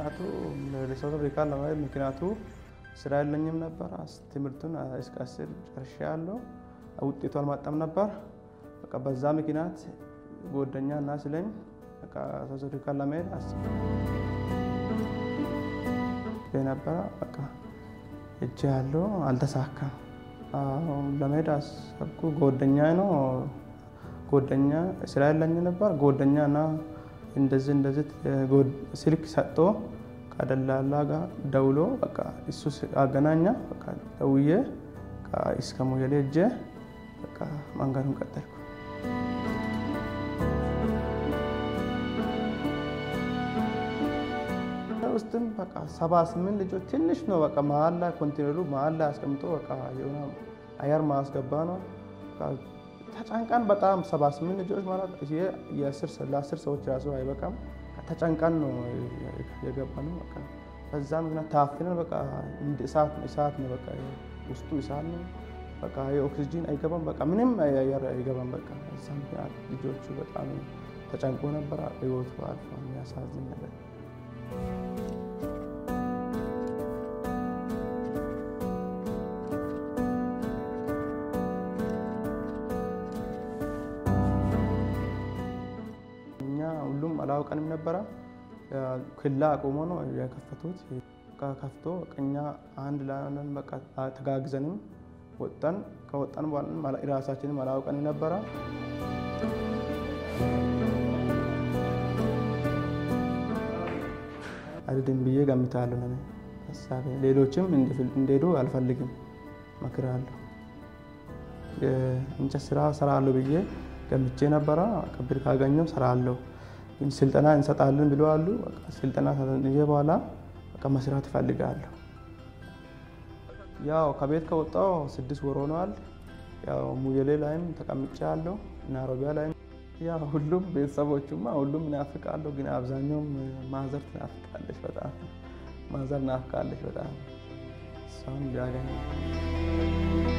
ምክንያቱ ለሳውዝ አፍሪካ ለማለት ምክንያቱ ስራ የለኝም ነበር። ትምህርቱን እስከ አስር ጨርሼ ያለው ውጤቱ አልማጣም ነበር። በቃ በዛ ምክንያት ጓደኛ እና ስለኝ በቃ ሳውዝ አፍሪካ ለመሄድ አስብ ነበረ። በቃ እጅ ያለው አልተሳካም። ለመሄድ አሰብኩ። ጓደኛ ነው ጓደኛ ስራ የለኝ ነበር። ጓደኛ እና እንደዚህ እንደዚህ ስልክ ሰጥቶ ከደላላ ጋር ደውሎ በቃ እሱ አገናኛ በቃ ደውዬ እስከ ሞያሌ ሄጄ በቃ መንገዱን ቀጠልኩ። ውስጥም በቃ ሰባ ስምንት ልጆች ትንሽ ነው። በቃ መሀል ላይ ኮንቴነሩ መሀል ላይ አስቀምጦ በቃ የሆነ አየር ማስገባ ነው። ተጨንቀን በጣም ሰባ ስምንት ልጆች ማለት ለአስር ሰዎች ራሱ አይበቃም። ተጨንቀን ነው የገባ ነው። በቃ በዛ ምክንያት ታፍነን በቃ እሳት እሳት ነው። በቃ ውስጡ እሳት ነው። በቃ የኦክሲጂን አይገባም። በቃ ምንም አየር አይገባም። በቃ በዛ ምክንያት ልጆቹ በጣም ተጨንቆ ነበር። ህይወቱ አልፎ የሚያሳዝን ነገር እኛ ሁሉም አላውቀንም ነበረ። ክላ አቁሞ ነው የከፈቱት። ከፍቶ እኛ አንድ ላለን በቃ ተጋግዘንም ወጣን። ከወጣን በኋላ ራሳችንም አላውቀንም ነበረ። አይደለም ብዬ ገምታለሁ። ለኔ ሀሳቤ ሌሎችም እንዲሄዱ አልፈልግም፣ እመክራለሁ። እንጨት ስራ ሰራለሁ ብዬ ገምቼ ነበረ። ብር ካገኘው ሰራለሁ፣ ግን ስልጠና እንሰጣለን ብለዋሉ። ስልጠና ይዤ በኋላ በቃ መስራት እፈልጋለሁ። ያው ከቤት ከወጣው ስድስት ወር ሆነዋል። ያው ሙየሌ ላይም ተቀምጬ ያለው ናሮቢያ ላይም ያው ሁሉም ቤተሰቦቹማ ሁሉም እናፍቃለሁ፣ ግን አብዛኛውም ማዘር ትናፍቃለች በጣም ማዘር ናፍቃለች በጣም እሷም ሊያገኝ